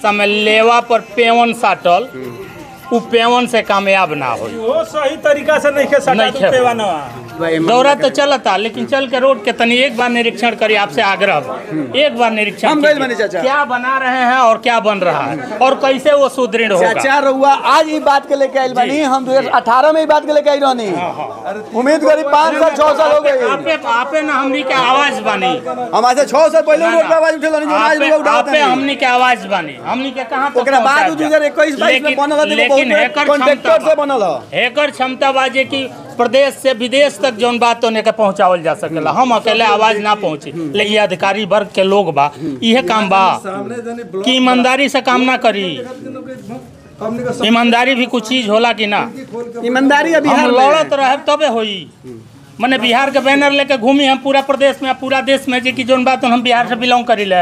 समय लेवा पर पेवन साटल उ पेवन से कामयाब ना हो वो सही तरीका से नहीं के सटा नहीं तू खे। पेवानवा दौरा तो चलता लेकिन चल के रोड के तनी एक बार निरीक्षण करिए आपसे आग्रह बा। एक बार निरीक्षण हम गइल कीजिए। बानी चाचा। क्या बना रहे हैं और क्या बन रहा है और कैसे वो सुदृढ़ होगा चाचा रउआ आज ई बात के लेके आइल बानी हम 2018 में ई बात के लेके आई रहनी उम्मीद करी पाँच साल छह साल हो गए आपे आपे ना हमनी के आवाज बानी हम आज से छह साल पहले रोड पे आवाज उठे रहनी जो आज आपे लोग उठावत आपे नहीं हमनी के आवाज बानी हमनी के कहां तक ओकरा बाद पहुंचाएब जा? 2021 22 में लेकिन- बनल है देखो लेकिन हेकर बहुत कॉन्ट्रैक्टर क्षमता से बनल है हेकर क्षमता बाजे कि प्रदेश से विदेश तक जौन बात होने के पहुंचावल जा सकेला हम अकेले आवाज ना पहुंची लेकिन अधिकारी वर्ग के लोग बा इहे काम बा कि ईमानदारी से काम ना करी ईमानदारी भी कुछ चीज होला कि ना ईमानदारी अभी हम बिहार लड़त में रहे तबे होई मने बिहार के बैनर लेके घूमी हम पूरा प्रदेश में पूरा देश में जे कि जौन बात हम बिहार से बिलोंग करीले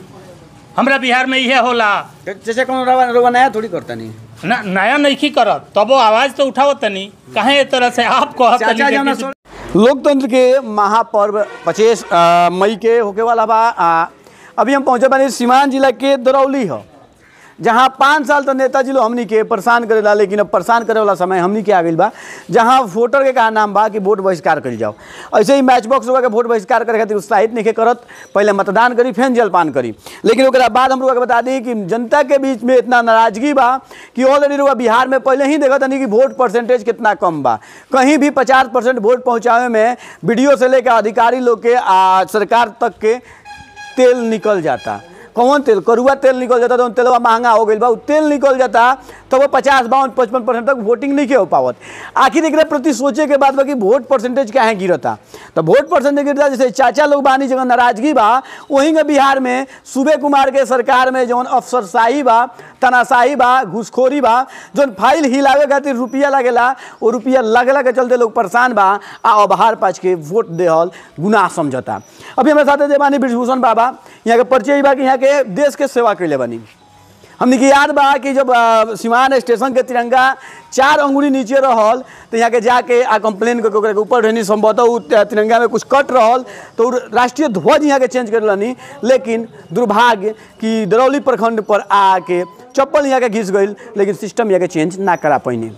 हमरा बिहार में इहे होला चाचा कौन रवा रवा नया थोड़ी करता नहीं ना नया नइखी करत तबो आवाज तो उठावत तनी काहे ए तरह से आप कहत चाचा तनी जौना कि- सो- लोकतंत्र के महापर्व पच्चीस मई के होके वाला बा आ, अभी हम पहुंचे बानी सीवान जिला के दरौली ह जहाँ पाँच साल तो नेताजी लोग हमनी के परेशान करेला लेकिन अब परेशान करे वाला समय हमनी के आ गइल बा जहाँ वोटर के कहा नाम बा कि वोट बहिष्कार करी जाओ ऐसे ही मैच बॉक्स के वोट बहिष्कार करे खातिर उत्साहित नहीं करत पहले मतदान करी फिर जलपान करी लेकिन ओकरा बाद हम लोग के बता दी कि जनता के बीच में इतना नाराजगी बा कि ऑलरेडी लोग बिहार में पहले ही देखा तनी कि वोट परसेंटेज कितना कम बा कहीं भी पचास परसेंट वोट पहुँचावे में वीडियो से लेकर अधिकारी लोग के आ सरकार तक के तेल निकल जाता कौन तेल करुआ तेल निकल जाता तो तेलवा महंगा हो गई बा उ तेल निकल जाता तो वो पचास बावन पचपन परसेंट तक वोटिंग नहीं के हो पावत आखिर एक प्रति सोचे के बाद बा कि वोट परसेंटेज क्या है गिरता तो वोट परसेंटेज गिरता जैसे चाचा लोग बानी जगह नाराजगी बा वहीं के बिहार में सूबे कुमार के सरकार में जौन अफसरशाही बा तनाशाही बा घूसखोरी बा जौन फाइल हिलावे खातिर रुपया लगेला वो रुपया लगला के चलते लोग परेशान बा आ अबहार पाच के वोट देहल गुनाह समझता अभी हमारे साथ जे बानी ब्रिजभूषण बाबा यहाँ के परिचय बा कि यहाँ के देश के सेवा कैले बानी हमने के याद बा कि जब अ, सिवान स्टेशन के तिरंगा चार अंगुली नीचे रहल तो यहाँ के जाके आ कंप्लेन करके ओकरा के ऊपर रहनी संभवतः उ त- तिरंगा में कुछ कट रहल तो उ राष्ट्रीय ध्वज यहाँ के चेंज कर रहनी लेकिन दुर्भाग्य कि दरौली प्रखंड पर आके चप्पल यहाँ के घिस गई लेकिन सिस्टम यहाँ के चेंज ना करा पैनी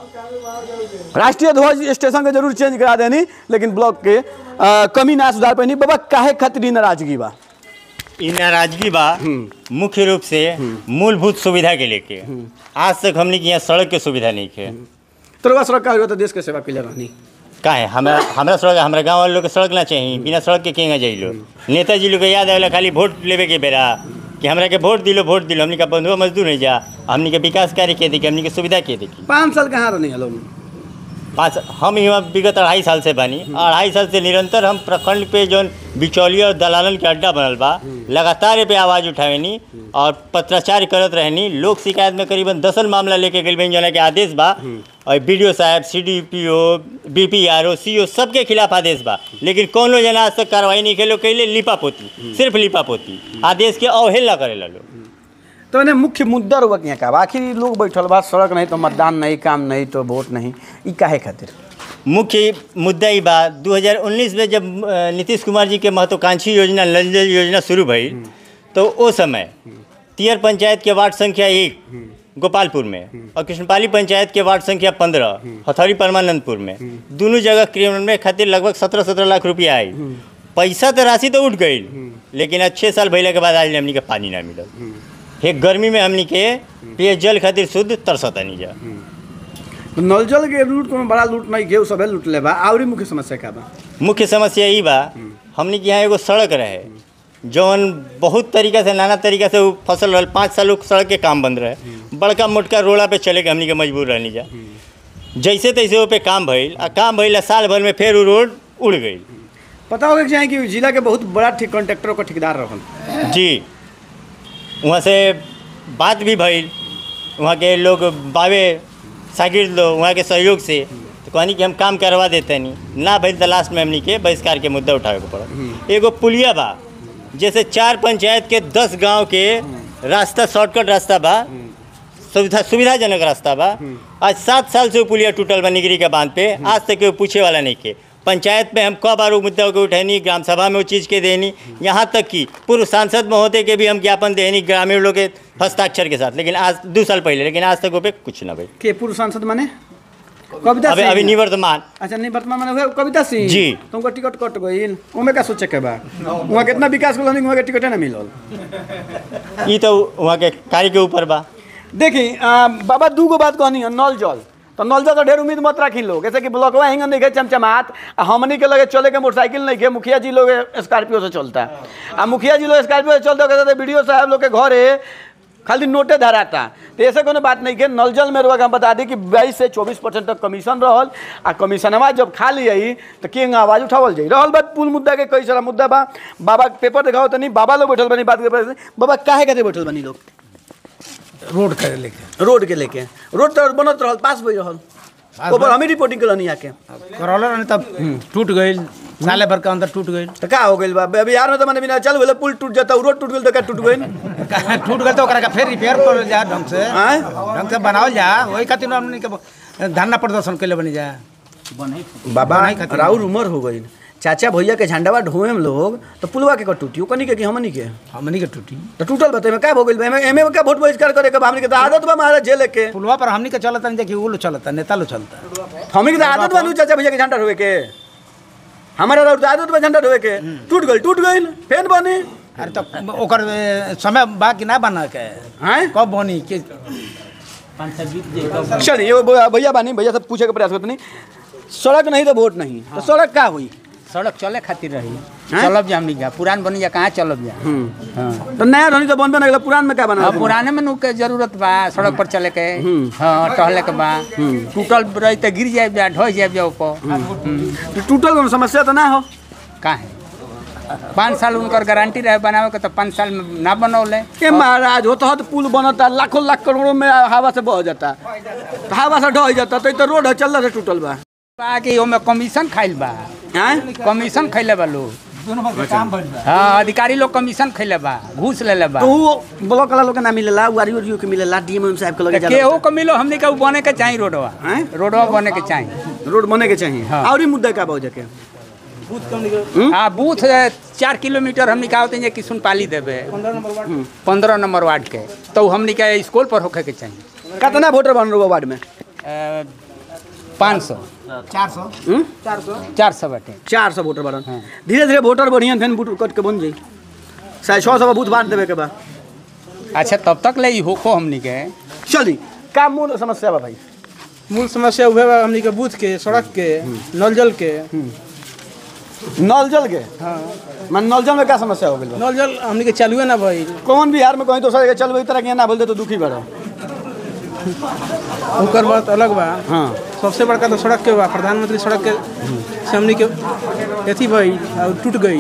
राष्ट्रीय ध्वज स्टेशन के जरूर चेंज करा देनी लेकिन ब्लॉक के अ, कमी ना सुधार पैनी बाबा काहे खातिर ई नाराजगी बा इ नाराजगी बा मुख्य रूप से मूलभूत सुविधा के लेके आज तक हमने के यहाँ सड़क के सुविधा नहीं है तोरवा सड़क का हो तो देश के सेवा कैले रहनी का है हमरा हमरा सड़क हमरा गांव वाले लोग के सड़क ना चाहिए बिना सड़क के केंगा जाई लो नेताजी लोग के याद आवेला खाली वोट लेवे के बेरा कि हमरा के वोट दिलो वोट दिलो हमनी का बंधुआ मजदूर नहीं जा हमनी के विकास कार्य के देखी हमनी के सुविधा के देखी पाँच साल कहाँ रहनी हलो पाँच हम यहाँ विगत अढ़ाई साल से बानी अढ़ाई साल से निरंतर हम प्रखंड पे जौन बिचौलिया और दलालन के अड्डा बनल बा लगातार ए पे आवाज़ उठावेनी और पत्राचार करत रहनी लोक शिकायत में करीबन दसन मामला लेके गई बन जना के आदेश बा और बी साहब C D P O B P R O सी ओ सबके खिलाफ आदेश बा लेकिन कौनो जना आज तक कार्रवाई नहीं खेलो कैले लिपा पोती सिर्फ लिपा पोती आदेश के अवहेलना करेला लोग तो इन्हें मुख्य मुद्दा रुआ यहाँ का बा? आखिर ई लोग बैठल बा सड़क नहीं तो मतदान नहीं काम नहीं तो वोट नहीं ई काहे खातिर मुख्य मुद्दा ही बा 2019 में जब अ, नीतीश कुमार जी के महत्वाकांक्षी योजना नल जल योजना शुरू भई तो ओ समय तियर पंचायत के वार्ड संख्या एक गोपालपुर में और कृष्णपाली पंचायत के वार्ड संख्या पंद्रह हथौड़ी परमानंदपुर में दोनों जगह क्रियान्वयन खातिर लगभग सत्रह सत्रह लाख रुपया आई पैसा तो राशि तो उठ गई लेकिन आज छः साल भैला के बाद आज हमनी के पानी ना मिलल हे गर्मी में हमनी के पेयजल खातिर शुद्ध तरसता नहीं जा तो नल जल के लूट कोनो बड़ा लूट नहीं के उ सबे लूट ले बा आवरी मुख्य समस्या का बा मुख्य समस्या ई बा हमनी के यहाँ एगो सड़क रहे जौन बहुत तरीका से नाना तरीका से उ फसल रहल पाँच साल उ सड़क के काम बंद रहे बड़का मोटका रोड़ा पे चले के हमनी के मजबूर रहनी जा जैसे तैसे वो पे काम भइल आ काम भइल आ साल भर में फिर वो रोड उड़ गई पता होगा कि चाहे कि जिला के बहुत बड़ा ठिक कॉन्ट्रैक्टरों का ठेकेदार रहन जी वहाँ से बात भी भइल वहाँ के लोग बावे शागिर्द लोग वहाँ के सहयोग से तो कहनी कि हम काम करवा देते नहीं ना भइल तो लास्ट में हमनी के बहिष्कार के मुद्दा उठावे के पड़ल एगो पुलिया बा जैसे चार पंचायत के दस गांव के रास्ता शॉर्टकट रास्ता बा सुविधा सुविधाजनक रास्ता बा आज सात साल से वो पुलिया टूटल बा निगरी के बांध पे आज तक केहू पूछे वाला नहीं के पंचायत में हम कई बार वो मुद्दा को उठैनी ग्राम सभा में वो चीज़ के देनी यहाँ तक कि पूर्व सांसद महोदय के भी हम ज्ञापन देनी ग्रामीण लोग के हस्ताक्षर के साथ लेकिन आज दो साल पहले लेकिन आज तक वो पे कुछ ना भाई के पूर्व सांसद माने कविता अभी सिंह अभी निवर्तमान अच्छा नहीं वर्तमान में हुए कविता सिंह जी। तुमको टिकट कट गई उमे का सोचे के बा वहाँ कितना विकास कर वहाँ के टिकटे ना मिलल ये तो वहाँ के कार्य के ऊपर बा देखी आ, बाबा दू गो बात कहनी है नल जल तो नल जल तो ढेर उम्मीद मत रखी लोग जैसे कि ब्लॉकवा हिंगन नहीं चमचमात आ हमनी के लगे चले के मोटरसाइकिल नहीं के मुखिया जी लोग स्कॉर्पियो से चलता आ मुखिया जी लोग स्कॉर्पियो से चलते कहते वीडियो साहब लोग के घरे खाली नोटे धराता तो ऐसे कोनो बात नहीं के नल जल में रुआ के हम बता दी कि बाईस से चौबीस परसेंट तक कमीशन रहल आ कमीशनवा जब खा लिया तो के आवाज उठावल जाई रहल बात पुल मुद्दा के कई सारा मुद्दा बा बाबा के पेपर दिखाओ तनी बाबा लोग बैठल बनी बात करे बाबा काहे खातिर बैठल बनी लोग रोड करे लेके रोड के लेके रोड तो बनत रहल पास भई रहल ओपर हमी रिपोर्टिंग करनी आके करौला रहने तब टूट गई साले भर के अंदर टूट गई तो का हो गइल बा अभी बिहार में तो मैंने बिना चल बोले पुल टूट जाता रोड टूट गइल तो का टूट गइल टूट गई तो ओकरा के फिर रिपेयर कर जा ढंग से आय ढंग से बनावल जा वही खातिर हमने के धरना प्रदर्शन के लिए बनी जा बाबा बनाई खातिर। राउर उमर हो गइल चाचा भैया के झंडावा ढोए में लोग तो पुलवा के का टूटी कनी के कि हमनी के हमनी के टूटी तो टूटल बता में का हो गइल बा एमे एमे का वोट बहिष्कार करे के बा हमनी के तो आदत बा महाराज जेल के पुलवा पर हमनी के चलता नहीं देखिए वो लोग चलता नेता लोग चलता हमनी के तो आदत बा नु चाचा भैया के झंडा ढोए के हमारा राउर तो आदत बा झंडा ढोए के टूट गइल टूट गइल फेन बनी अरे तो ओकर ए, समय बा कि ना बना के हैं कब बनी के चलिए ये भैया भैया बानी भैया सब पूछे के प्रयास करते नहीं सड़क नहीं तो वोट नहीं तो सड़क का हुई सड़क चले खातिर रही हैं? चलब जा हमनी जा पुरान बनी जा कहाँ चलब जा हाँ तो नया धनी तो बनबे नहीं पुरान में क्या बना अब पुराने में नु के जरूरत बा सड़क पर चले के हाँ टहले के बा टूटल रही तो गिर जाए जा ढह जाए जा ऊपर तो टूटल कोनो समस्या तो ना हो काहे पाँच साल उनकर गारंटी रहे बनावे के तो पाँच साल में ना बनौले ए महाराज होता हो तो पुल बनता लाखों लाख करोड़ों में हवा से बह जाता तो हवा से ढह जाता तो ई तो रोड है चल से टूटल बा बा कि ओमे कमीशन खाइल बा हैं कमीशन खैले बा लोग हाँ अधिकारी लोग कमीशन खैले बा घूस लेले बा तो वो ब्लॉक वाला लोग के ना मिलेला वारी वारी के मिलेला डीएम साहब के लगे तो जाला केहू को मिलो हमनी के उ बने के चाहिए रोडवा हैं? रोडवा बने के चाहिए रोड बने के चाहिए हाँ। और ही मुद्दा का बहु जाके हाँ बूथ है, चार किलोमीटर हमनी का होते हैं किसुन पाली देवे पंद्रह नंबर वार्ड के तो हमनी के स्कूल पर होखे के चाहिए कितना वोटर बन रहा वार्ड में पाँच सौ चार सौ चार सौ बाटे चार सौ वोटर बन धीरे धीरे वोटर बढ़िया फिर बूट कट के बन जाई साढ़े छः सौ बूथ बांट देवे के बा अच्छा तब तक ले ई होखो हमनी के चली का मूल समस्या बा भाई मूल समस्या उहे बा हमनी के बूथ के सड़क के नल जल के नल जल के मन नल जल में क्या समस्या हो गई बा? नल जल हमनी के चालुए ना भइल कौन बिहार में कहीं दोसर जगह चलबे तरह के ना बोलते तो दुखी बड़ो ओकर बात अलग बा हाँ सबसे बड़का तो सड़क के बा प्रधानमंत्री सड़क के से हमनी के अथी भइल और टूट गई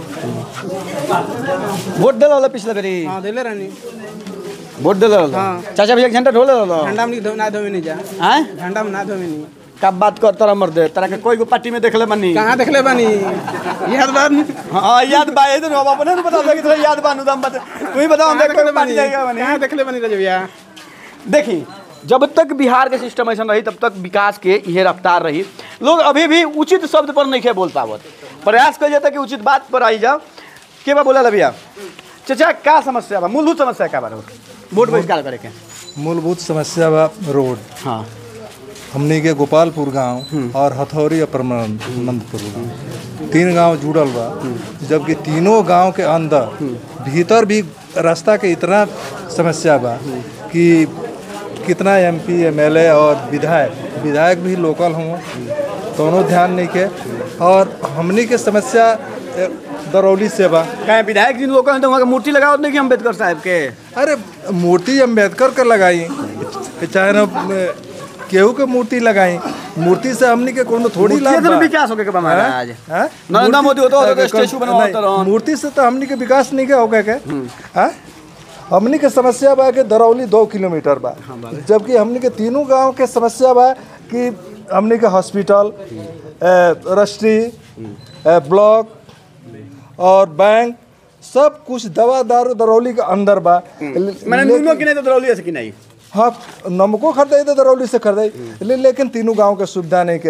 वोट दिल वाला पिछले बेरी हाँ देले रहनी वोट दिल वाला हाँ। चाचा भैया के झंडा ढोले वाला ठंडा हमनी के धो- ना धोवे नहीं जा हैं ठंडा में ना धोवे नहीं कब बात कर तरह मर दे तरह के कोई को पार्टी में देखले बनी कहाँ देखले बानी याद बा हाँ याद बा ये तो अपने नहीं बता कि याद बानू दम बता तू ही बताओ हम कहाँ देख देखले के पार्टी बानी जाएगा बनी कहाँ देखले बानी रजविया देखी जब तक बिहार के सिस्टम ऐसा रही तब तक विकास के यह रफ्तार रही लोग अभी भी उचित शब्द पर नहीं खे बोल पावत प्रयास कर जाता कि उचित बात पर आई जाओ के बा बोला भैया चाचा का समस्या बा मूलभूत समस्या का बारे वोट बहिष्कार करे के मूलभूत समस्या बा रोड हाँ हमनी के गोपालपुर गांव और हथौरी और परमानंदपुर गांव तीन गांव जुड़ल बा जबकि तीनों गांव के अंदर भीतर भी रास्ता के इतना समस्या बा कि कितना एमपी एमएलए और विधायक विधायक भी लोकल हों दोनों ध्यान नहीं के और हमनी के समस्या ए, दरौली से बा कहे विधायक जी लोग तो वहाँ के मूर्ति लगाओ नहीं कि अम्बेडकर साहब के अरे मूर्ति अम्बेडकर के लगाई चाहे ना अ, केहू के मूर्ति लगाई मूर्ति से हमनी के कोनो थोड़ी मूर्ति लाभ से बा। विकास होके के बा महाराज हैं? नरेंद्र मूर्ति- मोदी होता होता तो अ, स्टैचू बनवाता नहीं, रहन। मूर्ति से तो हमनी के विकास नहीं के होगा के हैं? हमनी के समस्या बा कि दरौली दो किलोमीटर बा जबकि हमनी के तीनों गांव के समस्या बा कि हमनी के हॉस्पिटल अ, रजिस्ट्री अ, ब्लॉक और बैंक सब कुछ दवा दारू दरौली के अंदर बा मैंने नूनो की नहीं तो दरौली से की नहीं हाँ नमको खरीदाई तो दरौली से खरीदाई ले, लेकिन तीनों गांव के सुविधा नहीं के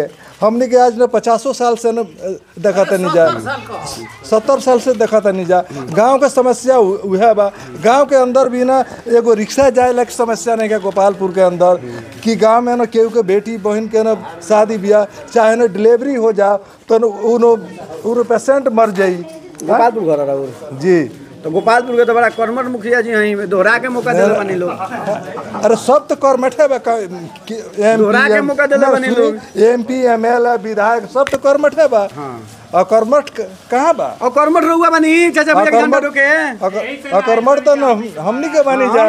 हमने के आज न पचासों साल से न देखा तनी जा सत्तर साल से देखा तनी जा गांव के समस्या उ- उहे बा गांव के अंदर भी ना एगो रिक्शा जाए लायक समस्या नहीं है गोपालपुर के अंदर कि गांव में ना केहू के बेटी बहन के ना शादी ब्याह चाहे ना डिलीवरी हो जा तो न उनो उनो पेशेंट मर जाई गोपालपुर घर रहा जी तो गोपालपुर के तो बड़ा कर्मठ मुखिया जी हैं दोहरा के मौका दिले बनी लोग अरे सब तो कर्मठे बा का- कि- MP, दोहरा के मौका देले बनी लोग। एमपी एमएलए विधायक सब तो कर्मठे बा और कर्मठ क- कहाँ बा और कर्मठ रहुआ बनी चाचा भैया के झंडा अकर्मठ रोके अक- अकर्मठ तो न हमनी के बानी जा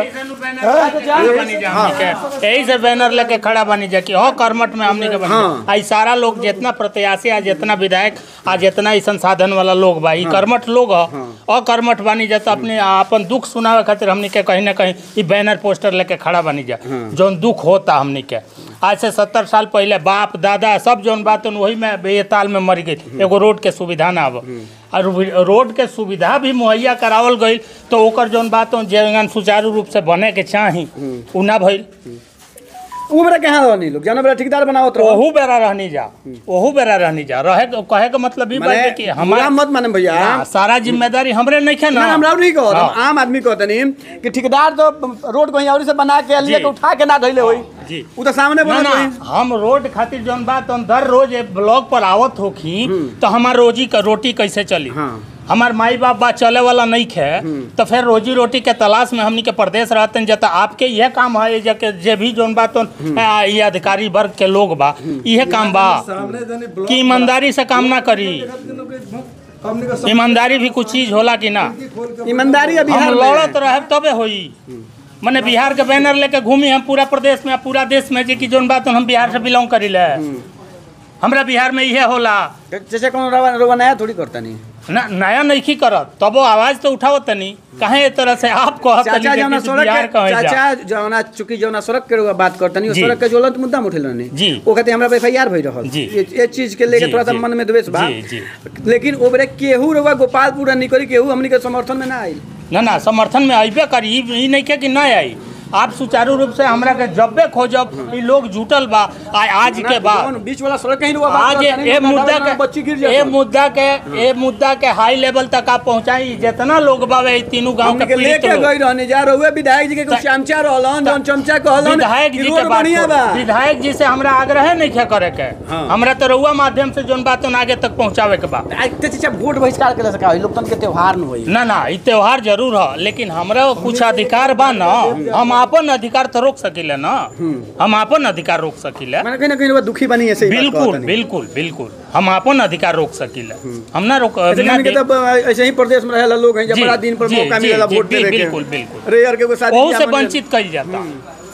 यही से बैनर लेके खड़ा बनी जा कि हो कर्मठ में हमने के बनी जा। आई सारा लोग जितना प्रत्याशी आ जितना विधायक आ जितना ई संसाधन वाला लोग बा ई कर्मठ लोग ह अकर्मठ बनी जा तो अपने अपन दुख सुनावे खातिर हमनी के कहीं ना कहीं ई बैनर पोस्टर लेके खड़ा बनी जा जौन दुख होता हमनी के आज से सत्तर साल पहले बाप दादा सब जौन बात वही में बेताल में मर गई एगो रोड के सुविधा ना अब और रो- रोड के सुविधा भी मुहैया करावल गई तो ओकर जौन बात जेगन सुचारू रूप से बने के चाही उ ना भइल उ बेरा कहाँ रहनी लोग जानो बेरा ठेकेदार बनावत रहो ओहू बेरा रहनी जा ओहू बेरा रहनी जा रहे के- कहे के मतलब ई बात है कि बुरा हमारा मत माने भैया हाँ, सारा जिम्मेदारी हमरे नहीं है ना ना हमरा नहीं कहत हम हाँ। आम आदमी कहते नहीं कि ठेकेदार तो रोड कहीं और से बना के लिए जी। के उठा के ना धइले होई जी उ तो सामने ना बोलत ना होई हम रोड खातिर जौन बात हम दर रोज ए ब्लॉक पर आवत होखी तो हमार रोजी का रोटी कैसे चली हाँ। हमार माई बाप बा चले वाला नहीं खे तो फिर रोजी रोटी के तलाश में हमनी के प्रदेश रहते हैं जता आपके यह काम है जे के जे भी जौन बात आ, ये अधिकारी वर्ग के लोग बा यह काम बा कि ईमानदारी से काम ना करी ईमानदारी भी कुछ चीज होला कि ना ईमानदारी अभी हम लड़त रहे तबे होई मने बिहार के बैनर लेके घूमी हम पूरा प्रदेश में पूरा देश में जे कि जोन बात हम बिहार से बिलोंग करीले हमरा बिहार में इहे होला जैसे कौन रवा रवा नया थोड़ी करता नहीं ना नया नहीं करत तबो आवाज तो उठावत तनी काहे ए तरह से आप कहत तनी चाचा जे जौना कि सड़क बिहार के कहे जा चाचा जौना चूंकि जौना सड़क के रउआ बात करतनी ओ जी। सड़क के ज्वलंत मुद्दा में उठेल रहनी जी। ओ कहते हमरा पे एफआईआर भई रहल जी। ये ये चीज के लेके जी, थोड़ा सा जी। मन में द्वेष बा जी, जी। लेकिन ओ बेरे केहू रउआ गोपालपुर नहीं करी केहू हमनी के समर्थन में ना आइल ना ना समर्थन में अइबे करी ई ई नहीं के कि ना आई आप सुचारू रूप से हमरा के जब्बे खोजब ई लोग जुटल बा आ आज के बाद जौन बीच वाला सड़क कहीं रउआ बात आज करतनी, ये तो मुद्दा गाँव में बच्ची गिर के जात ये हन। मुद्दा के ये मुद्दा के हाई लेवल तक आप पहुंचाई जितना लोग बावे ई तीनों गांव हमनी के के पीड़ित लेके लोग गई रहनी जा रउआ विधायक जी के कुछ चमचा रहलन जौन चमचा कहलन विधायक कि जी रोड के बात बढ़िया बा छोड़। विधायक जी से हमरा आग्रह नहीं खे करे के हमरा तो रउआ माध्यम से जोन बात आगे तक पहुंचावे के बा आज ते चाचा वोट बहिष्कार के सका लोकतंत्र के त्योहार में होई ना ना ई त्योहार जरूर है लेकिन हमरा कुछ अधिकार बा ना हम अपन अधिकार तो रोक सकीले ना हम अपन अधिकार रोक सकीले मैंने कहीं ना कहीं रउआ दुखी बनी ऐसे ही बात बिल्कुल कहतनी। बिल्कुल बिल्कुल हम अपन अधिकार रोक सकीले हम ना रोक ऐसे ना हमनी के दे- तब ऐसे ही प्रदेश में रहेला लोग हैं जब जी, बड़ा दिन पर जी, मौका जी, मिलेला जी, वोट जी, देवे के बिल्कुल, बिल्कुल। अरे यार के वो शादी ओहू ब्याह से में- वंचित कइल जाता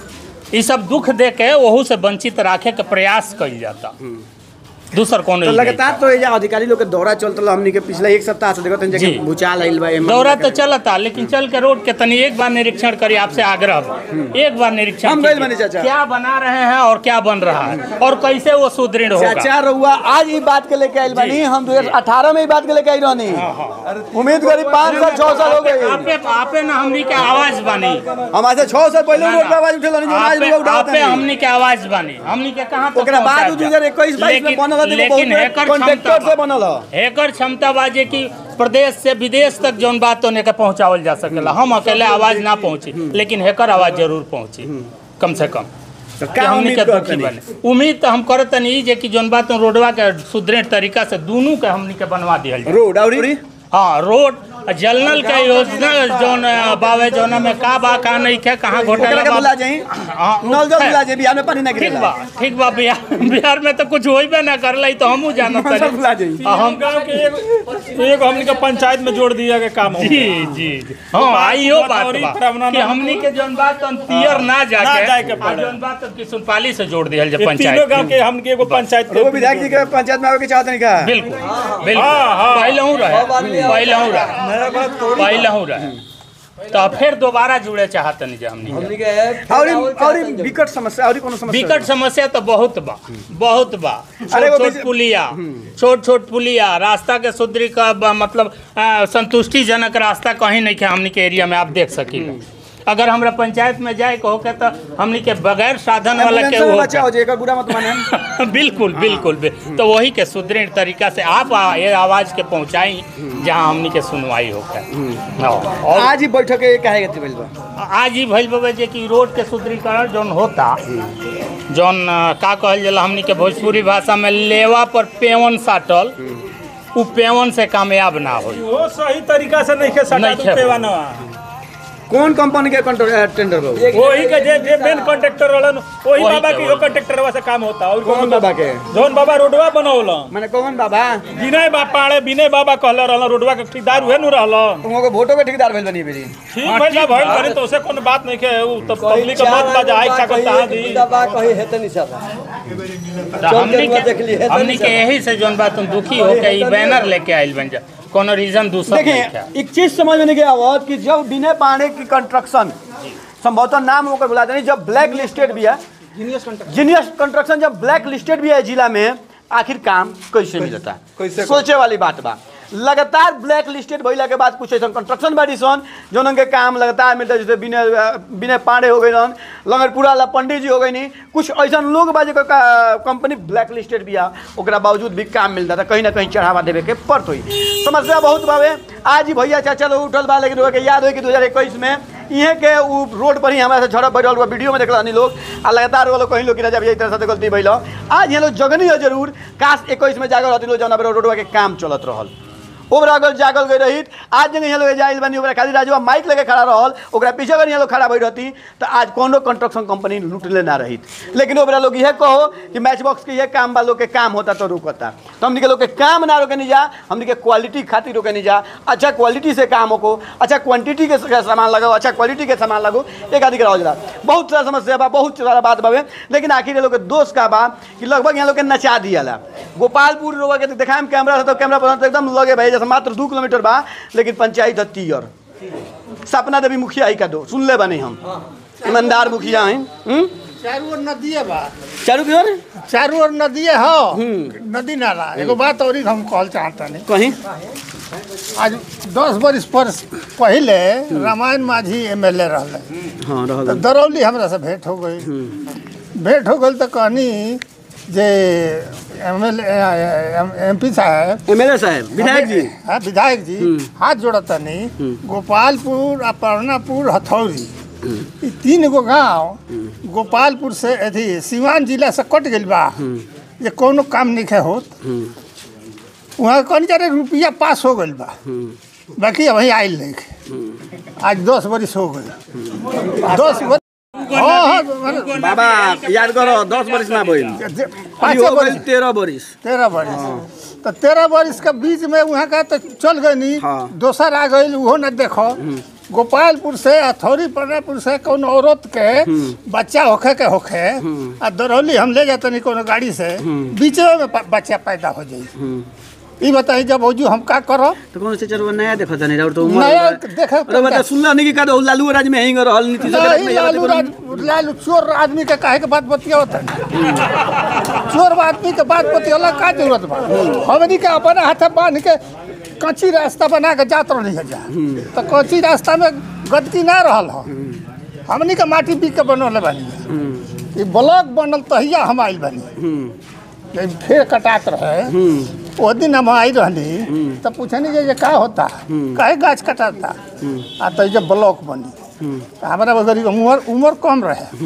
ई सब दुख दे के ओहू से वंचित राखे के प्रयास कइल जाता दूसर कौन तो लगातार तो ये अधिकारी लोग के दौरा चलत रहा हमनी के पिछले एक सप्ताह से देखत हैं जी। जगह भूचाल आइल बा एमन दौरा का- तो चलता लेकिन चल के रोड के तनी एक बार निरीक्षण करी आपसे आग्रह बा। एक बार निरीक्षण हम गइल कीजिए। बानी चाचा। क्या बना रहे हैं और क्या बन रहा है और कैसे वो सुदृढ़ होगा चाचा रउआ आज ई बात के लेके आइल बानी हम 2018 में ई बात के लेके आई रहनी उम्मीद करी पाँच साल छह साल हो गए आपे आपे ना हमनी के आवाज बानी हम आज से छह साल पहले ना, रोड पे ना। आवाज उठेल रहनी जो आज आपे लोग उठावत आपे हैं हमनी के आवाज बानी हमनी के कहां तक ओकरा बाद पहुंचाएब जा? 2021 22 में लेकिन- बनल है देखो लेकिन बहुत एकर कॉन्ट्रैक्टर क्षमता से बनल है एकर क्षमता बा जे कि प्रदेश से विदेश तक जौन बात होने के पहुंचावल जा सकेला हम अकेले आवाज ना पहुंची लेकिन हेकर आवाज जरूर पहुंची कम से कम तो कि का हमनी उम्मीद के दुखी करतनी बने उम्मीद तो हम करतनी ई जे कि जौन बात रोडवा के सुदृढ़ तरीका से दोनों के हमनी के बनवा दिहल जाए रोड और ई- हाँ रोड जलनल के योजना जौन अ, बावे जौना में का बा का नहीं खे कहाँ ओकरा घोटाला के बा बुला जाई हाँ, नल जल है। बुला जाई बिहार में पानी ना ठीक गिरेला बा ठीक बा बिहार बिहार में तो कुछ होइबे ना करलै तो हमहू जानत नल जल बुला तनी जाई आ, हम गांव के एक एक हमनी के पंचायत में जोड़ दिया के काम हो जी जी जी हाँ आइयो बात और ई बा प्रावधान कि हमनी के जौन बात तन तियर ना जाके जाए के आ पड़े। जौन बात तन किशुनपाली से जोड़ दिहल जाए ये तीनों गांव पंचायत के हमके एगो पंचायत वो विधायक जी के पंचायत में आवे के चाहत नहीं का बिल्कुल बिल्कुल हाँ, हाँ। पहले हूँ रहे पहले हूँ रहे पहले हूँ रहे तो फिर दोबारा जुड़े चाहत नहीं जा हमनी के। और ई- और ई विकट समस्या और ई कोनो समस्या विकट समस्या तो बहुत बा बहुत बा अरे छोट वो छोट बीच- पुलिया छोट छोट पुलिया रास्ता के सुदृढ़ का बा- मतलब आ, संतुष्टिजनक रास्ता कहीं नहीं है हमनी के एरिया में आप देख सकीले अगर हमरा पंचायत में जाए के होके तो हमनी के बगैर साधन वाला एम्बुलेंस के में होके बचा हो जाए एकर बुरा मत माने बिल्कुल बिल्कुल बि- तो वही के सुदृढ़ तरीका से आप आ- ये आवाज के पहुंचाई जहां हमनी के सुनवाई होकर हाँ, और आज ही बैठक काहे के भइल बा आज ही भइल बाबा जे कि रोड के सुदृढ़ीकरण जौन होता जौन अ, का कहल जाला हमनी के भोजपुरी भाषा में लेवा पर पेवन साटल उ पेवन से कामयाब ना होई वो सही तरीका से नहीं के सटा नहीं तू खे। पेवाना कौन कंपनी के कंट्र- टेंडर बा वही के जे जे मेन कॉन्ट्रैक्टर रहलन वही वही बाबा के, की वही। कॉन्ट्रैक्टर से काम होता और कौन बाबा के जौन बाबा रोडवा बनौलन माने कौन बाबा विनय बा पाड़े विनय बाबा कहले रहलन रोडवा के ठेकेदार उहे नु रहलन तुम को वोटो के ठेकेदार भइल बनी बेरी ठीक भइल बा भइल करे तो उसे कोनो बात नहीं के उ तब पब्लिक के मत बजा इच्छा करता है दी तो हमनी के हमनी के यही से जौन बात तुम दुखी हो के ई बैनर लेके आइल बन जा कोनो रीजन दूसरा नहीं देखिए था एक चीज समझ में नहीं आवत कि जब विनय पांडे की कंस्ट्रक्शन संभवतः नाम होकर बुलाते नहीं जब ब्लैक लिस्टेड भी है जीनियस कंस्ट्रक्शन जब ब्लैक लिस्टेड भी है जिला में आखिर काम कैसे मिलता कैसे- सोचे वाली बात बा लगातार ब्लैक लिस्टेड भइला के बाद कुछ ऐसा कंस्ट्रक्शन बाड़ी सन जौन के काम लगातार मिलता जैसे विनय विनय पांडे हो गई रहन लंगरपुरा ला पंडित जी हो गई नहीं कुछ ऐसा लोग बा जेकर का- कंपनी ब्लैक लिस्टेड भी आ ओकरा बावजूद भी काम मिलता था कहीं ना कहीं चढ़ावा देवे के पड़त हुई समस्या बहुत बावे आज ही भैया चाचा लोग उठल बा लेकिन ओके याद हो कि दो हजार इक्कीस में इहे के उ रोड पर ही हमारा से झड़प बैठल हुआ वीडियो में देखल हनी लोग आ लगातार वो लोग कहीं लोग कि राजा भैया इस तरह से गलती भइल हो। आज ये लोग जगनी है जरूर काश इक्कीस में जागल रहती लोग जौन पर रोडवा के काम चलत रहल ओकरा अगर जागल गई रही आज जगह यहाँ लोग जाइल बनी ओकरा खाली राजवा माइक लेके खड़ा रहल ओकरा पीछे अगर यहाँ लोग खड़ा भई रहती तो आज कोनो कंस्ट्रक्शन कंपनी लूटले ना रही लेकिन ओकरा लोग यह कहो कि मैच बॉक्स के ये काम बा लोग के काम होता तो रुकता तो हमने के लोग के काम ना रोके नहीं जा हमने के क्वालिटी खातिर रोके नहीं जा अच्छा क्वालिटी से काम हो अच्छा क्वांटिटी के के सामान लगाओ अच्छा क्वालिटी के सामान लगो एक आदि कराओ जरा बहुत सारा समस्या बा बहुत सारा बात बावे लेकिन आखिर ये लोग के दोष का बा कि लगभग यहाँ लोग के नचा दियाला गोपालपुर रोड के देखाम कैमरा से तो कैमरा पर तो एकदम लगे भाई जैसे मात्र दू किलोमीटर बा लेकिन पंचायत है तीयर सपना देवी मुखिया ही का दो सुन ले बने हम ईमानदार मुखिया हैं हम्म? चारू ओर नदिए बा चारू की ओर चारू ओर नदिए हो नदी नाला एगो बात और हम कहल चाहतनी कहीं आज दस बरिस पर पहले रामायण माझी एम एल ए रहले हाँ रह तो दरौली हमरा से भेंट हो गई भेंट हो गई तो कहनी जे एम एल एम पी साहब एम एल ए साहब विधायक जी हाँ विधायक जी हाथ जोड़तनी गोपालपुर आ परनापुर हथौड़ी ई तीन गो गांव गोपालपुर से अथी सिवान जिला से कट गइल बा ये कोनो काम नहीं होत वहाँ कौन जारे रुपया पास हो गइल बा बाकी अभी आयल नहीं आज दस बरिस हो गई दस बरिस हाँ, हाँ, मतलब बाबा याद करो दस बरिस ना भइल जे- अभी पाँचे हो बरिस गइल तेरह बरिस तेरह बरिस तो तेरह बरिस के बीच में वहाँ का तो चल गई नी हाँ। दोसर आ गई वो न देखो गोपालपुर से अथौरी परनापुर से कौन औरत के बच्चा होखे के होखे आ दरौली हम ले जाते नहीं कोनो गाड़ी से बीचे में प- बच्चा पैदा हो जाई ई बताई जब ओजू हम का करो तो कौन से चरवा नया देखो तनी और तो उम्र नया बा। देखे अरे बता सुनला नहीं कि का दो लालू राज में हेंग रहल नीतीश कुमार नहीं में लालू राज लालू चोर आदमी के काहे के बात बतियावत है चोर आदमी के बात बतियाला का जरूरत बा हमनी के अपने हाथे बांध के कच्ची रास्ता बना के जात रही है जा तो कच्ची रास्ता में गदकी ना रहल हो हमनी के माटी पी के बनौले बानी ये ब्लॉक बनल तहिया हम आइल बानी जब फिर कटात रहे वो दिन हम आई रहनी तो पूछनी जे जे का होता काहे गाछ कटाता आ तो जब ब्लॉक बनी तो हमारा बगरी उम्र उम्र कम रहे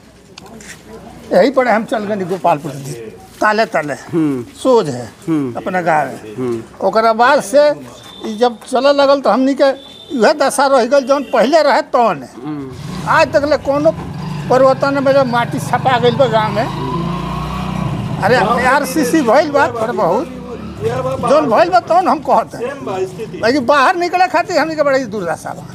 यही पर हम चल गए गोपालपुर ताले ताले सोझ है अपना गाँव है ओकरा बाद से ई जब चले लगल तो हमनी के यह दशा रह गई जौन पहले रहे तौन आज तक ले कोनो परिवर्तन में जब माटी छपा गई बा गाँव में अरे आर सी सी भइल बा पर बहुत जौन भइल बा तौन हम कहते हैं लेकिन बाहर निकले खातिर हमनी के बड़ी दुर्दशा बा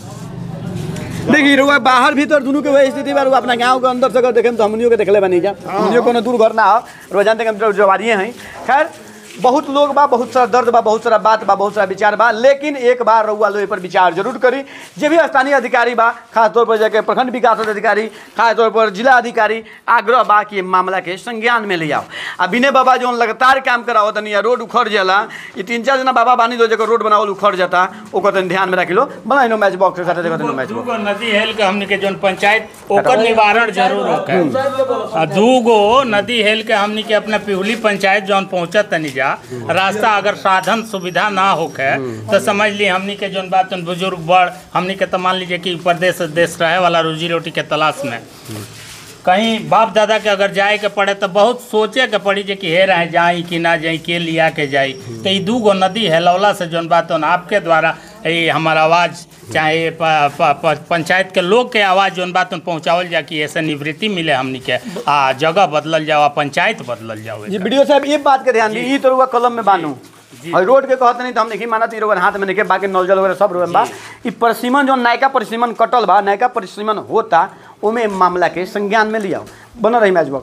देखिए रुआ बाहर भीतर दोनों के वही स्थिति बा रुआ अपना गांव के अंदर से अगर देखें तो हमनियों के देखले बनी जा हमनियों कोनो दूर घर ना हो रुआ जानते हैं हम तो जवारिये हैं खैर बहुत लोग बा बहुत सारा दर्द बा बहुत सारा बात बा बहुत सारा विचार बा लेकिन एक बार रउआ लोग पर विचार जरूर करी जे भी स्थानीय अधिकारी बा खास तौर पर जाके प्रखंड विकास अधिकारी खास तौर पर जिला अधिकारी आग्रह बा कि मामला के संज्ञान में ले आओ आ विनय बाबा जो लगातार काम कराओ तनी या रोड उखड़ जाला ये तीन चार जना बाबा बानी दो जगह रोड बनावल उखड़ जाता ओकर तनी ध्यान में रख लो बनाई नो मैच बॉक्स के साथे देखो मैच बॉक्स दूगो नदी हेल के हमनी के जोन पंचायत ओकर निवारण जरूर होके आ दूगो नदी हेल के हमनी के अपना पिहुली पंचायत जौन पहुंचत तनी जा रास्ता अगर साधन सुविधा ना होके तो समझ ली हमनी के जोन बात जोन बुजुर्ग बड़ हमनी के तो मान लीजिए कि प्रदेश देश रहे वाला रोजी रोटी के तलाश में कहीं बाप दादा के अगर जाए के पड़े तो बहुत सोचे के पड़ी जे कि हे रहे जाई कि ना जाई के लिया के जाई तो ई दूगो नदी हेलौला से जोन बात होन आपके द्वारा ये हमार आवाज़ चाहे प, प, प, पंचायत के लोग के आवाज़ जोन बात होन पहुँचावल जा कि ऐसे निवृत्ति मिले हमनी के आ जगह बदलल जाओ आ पंचायत बदलल जाओ जी वीडियो साहब ये बात के ध्यान दी ई तो रुआ कलम में बानू और रोड के कहत नहीं तो हम नहीं मानत ई रुआ हाथ में नहीं के बाकी नौजल वगैरह सब रुआ में बा ई परिसीमन जो नयका परिसीमन कटल बा नयका परिसीमन होता ओमे मामला के संज्ञान में लिया बना रही मैच बॉक्स